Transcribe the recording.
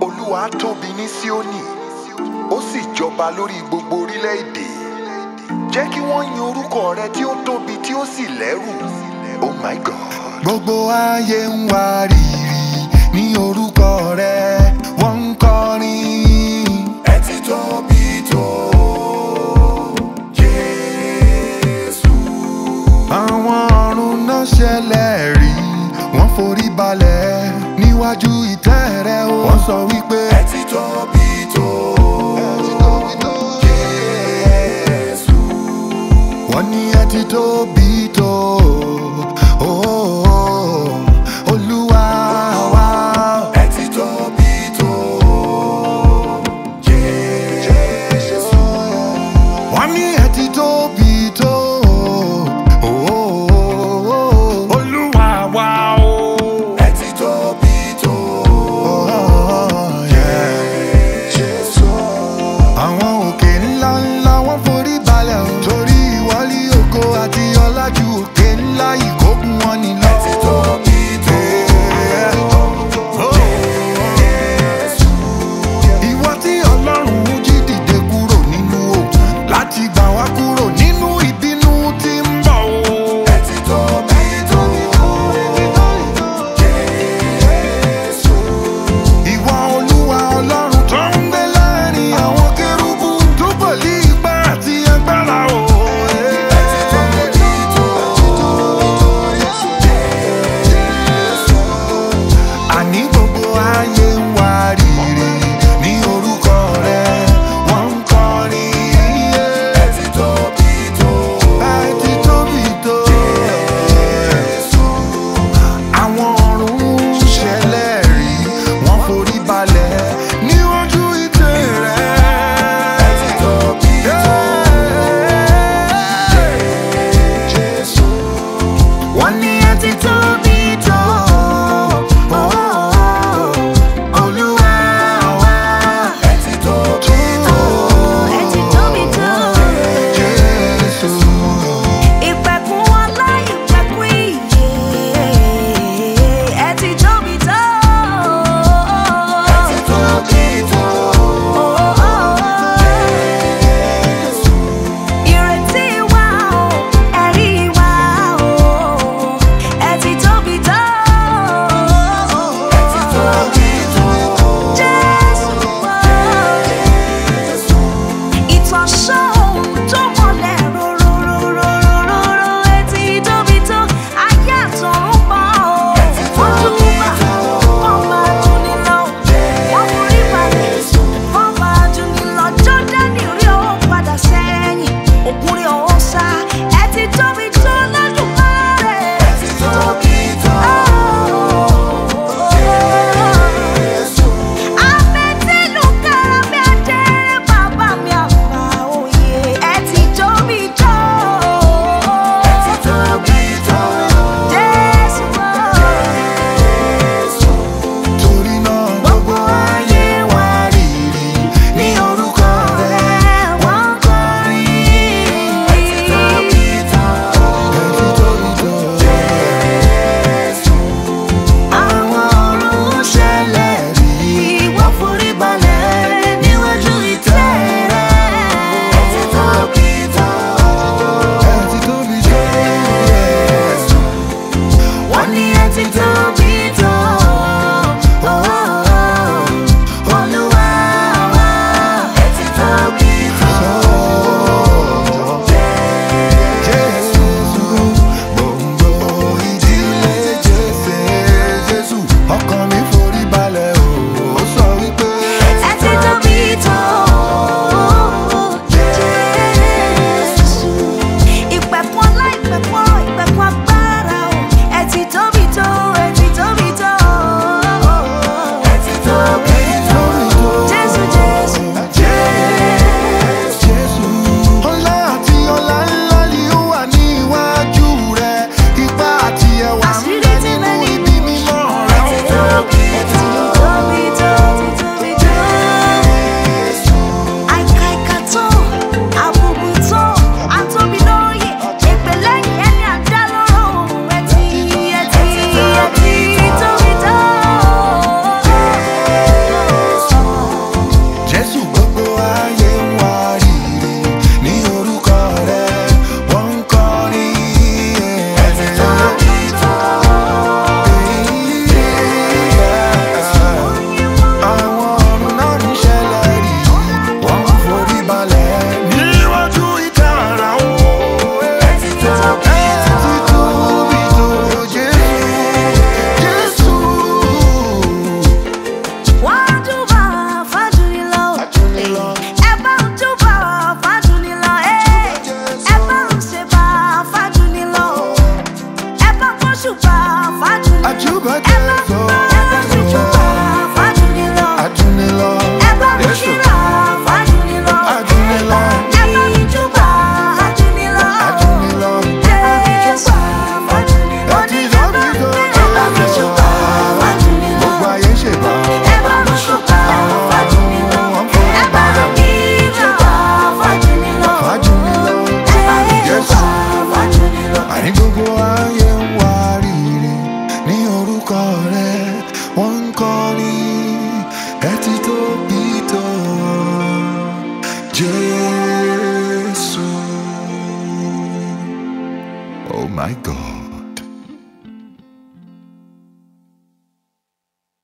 olúwa tóbi ní síónì ó sì jọba lórí gbogbo orílẹ̀-èdè jẹ́ kí wọ́n yin orúkọ rẹ tí ó tóbi tí ó sì lẹ́rù oh my god. gbogbo ayé ń wá rírì ní orúkọ rẹ wọ́n ń kọrin. ẹ ti tóbi tó jésù. àwọn ọ̀run náà ṣẹlẹ̀ rí wọ́n forí balẹ̀ níwájú ìtẹ́ rẹ o. wọ́n sọ wípé ẹ ti tóbi tó jésù. wọ́n ní ẹ ti tóbi tó. Oh, Olúwa wa. ẹ ti tóbi tó jésù. wọ́n ní ẹ ti tóbi tó. Oh, Olúwa wa o. ẹ ti tóbi tó Oh, yeah. jésù. àwọn òkè ńlá ńlá wọ́n forí balẹ̀ o. torí ìwọlé ògo àti ọlá ní gbogbo ayé ń wá rírì ní orúkọ rẹ wọ́n ń kọrin ẹ ti tóbi tó Jésù. Oh my God.